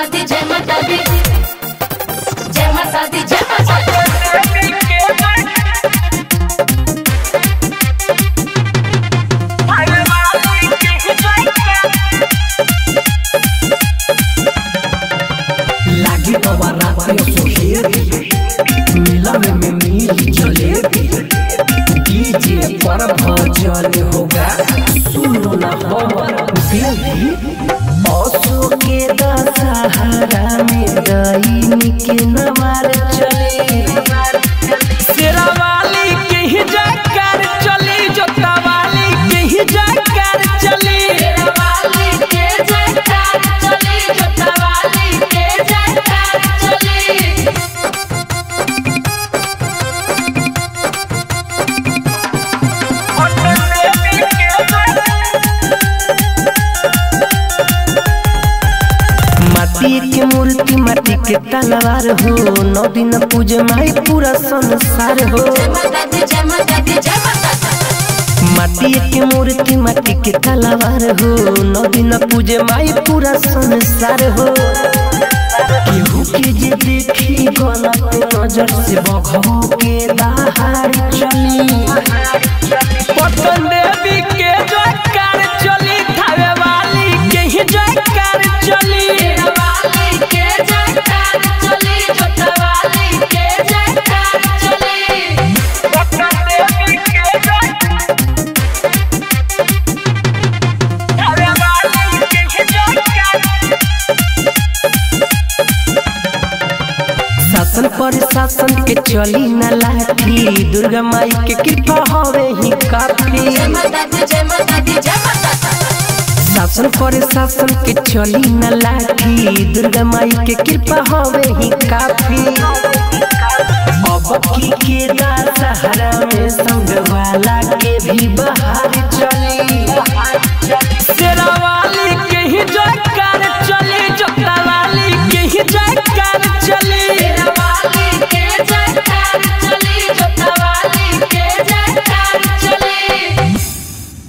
माता दी जय माता दी जय माता दी जय माता दी लागी बाबा रात सोहेबी मिलन में मिली जलेबी डीजे पर भजन होगा सुनो ना हमर बेबी असो के दशहरा में गई के नवार चले शेरावाली के ही जाकर चली जोतावाली के ही जाकर चली वाली के जयकार चली जोता वाली के जयकार चली माटी के मूर्ति माटी के तलवार हो नौ दिन पूजे माई पूरा संसार हो जय माता दी जय माता दी जय माता दी माटी के मूर्ति माटी के तलवार हो नौ दिन पूजे माई पूरा संसार हो केहू के जे देखी गलत नजर से बघो के दहाड़ चली पटन देवी के जयकार चली थावे वाली के ही जयकार चली वाली के जयकार चली जोता वाली के जयकार चली शासन पर शासन के चली न लाठी दुर्गा माई के कृपा हवे ही काफी जय माता दी जय माता दी जय माता दी शासन पर शासन के चली न लाठी दुर्गा माई के कृपा हवे ही काफी अब की के दशहरा में संग वाला के भी बहार